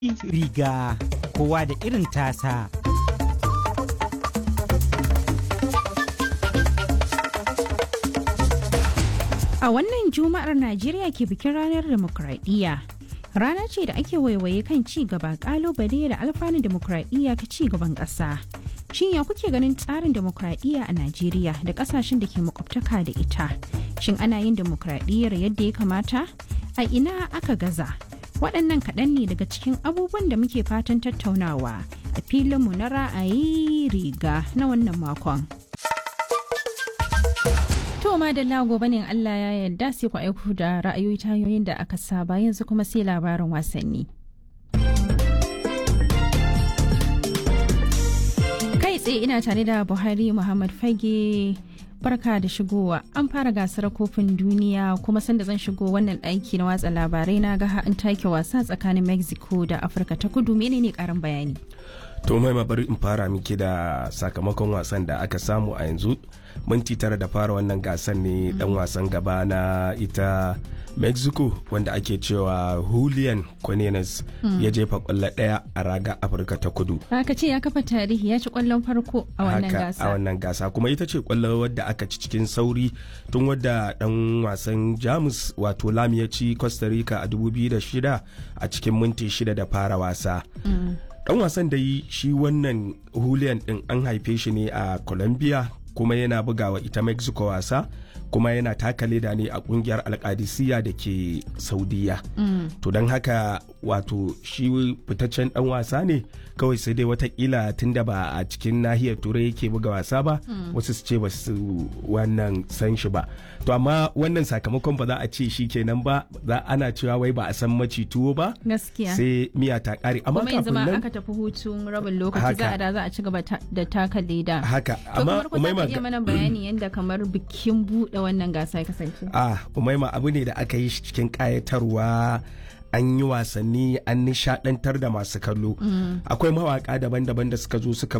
riga kowa da irin tasa. A wannan Juma'ar Najeriya ke bikin ranar demokradiyya. Rana ce da ake waiwaye kan ci gaba kalubale da alfanun demokradiyya ka ci gaban ƙasa. Shin ya kuke ganin tsarin demokradiyya a Najeriya da ƙasashen da ke makwabtaka da ita? Shin ana yin demokradiyyar yadda ya kamata? A ina aka gaza? Waɗannan kaɗan ne daga cikin abubuwan da muke fatan tattaunawa a filinmu na ra'ayi riga na wannan makon. To madalla gobe ne Allah ya yarda sai ku aiko da ra'ayoyi ta hanyoyin da aka saba yanzu kuma sai labarin wasanni. Kai tsaye ina tare da Buhari Muhammad Fage barka da shigowa an fara gasar kofin duniya kuma sanda zan shigo wannan aiki na watsa labarai na ga an take wasa tsakanin Mexico da Afirka ta kudu menene karin bayani. to mai bari in fara miki da sakamakon wasan da aka samu a yanzu minti tara da fara wannan gasan ne dan wasan gaba na ita mexico wanda ake cewa julian cornelius ya jefa kwallo daya a raga afirka ta kudu Aka ce ya kafa tarihi ya ci kwallon farko a wannan haka gasa. a wannan gasa kuma ita ce kwallo wadda aka ci cikin sauri tun wadda dan wasan jamus wato lam ya ci costa rica a 2006 a cikin minti shida da fara wasa dan wasan da yi shi wannan julian din an haife shi ne a colombia kuma yana bugawa ita mexico wasa kuma yana taka leda ne a kungiyar alkadisiya da ke saudiya to don haka wato shi fitaccen dan wasa ne kawai sai dai watakila tunda ba a cikin nahiyar turai yake buga wasa ba wasu su ce ba su wannan san shi ba to amma wannan sakamakon ba za a ce shi kenan ba za ana cewa wai ba a san maci tuwo ba Gaskiya. sai miya ta kare amma kuma yanzu kafin ma nan aka tafi hutun rabin lokaci Haka. za a da za a ci gaba ta- da taka leda. haka To amma kamar ku za umaima ka iya mana bayani yadda kamar bikin buɗe wannan gasa ya kasance. ah umaima abu ne da aka yi shi cikin kayatarwa an yi wasanni an nishadantar da masu kallo akwai mawaka daban-daban da suka zo suka